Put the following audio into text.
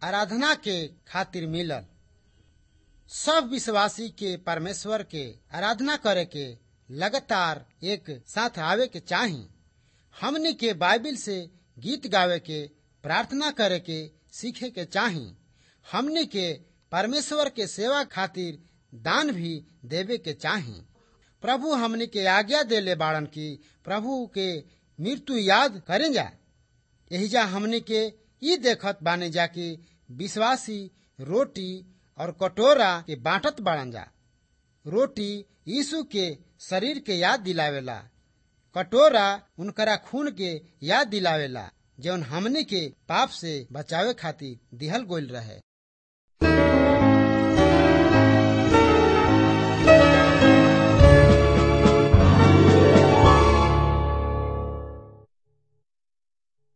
आराधना के खातिर मिलल सब विश्वासी के परमेश्वर के आराधना करे के लगातार एक साथ आवे के चाही हमनी के बाइबिल से गीत गावे के प्रार्थना करे के सीखे के चाही हमनी के परमेश्वर के सेवा खातिर दान भी देवे के चाही प्रभु हमनी के आज्ञा देले बाड़न की प्रभु के मृत्यु याद करें जा यही जा हमनी के ई देखत बाने जा कि विश्वासी रोटी और कटोरा के बांटत बाड़न जा रोटी यीशु के शरीर के याद दिलावेला कटोरा उनकरा खून के याद दिलावेला जौन हमनी के पाप से बचावे खातिर दिहल गोल रहे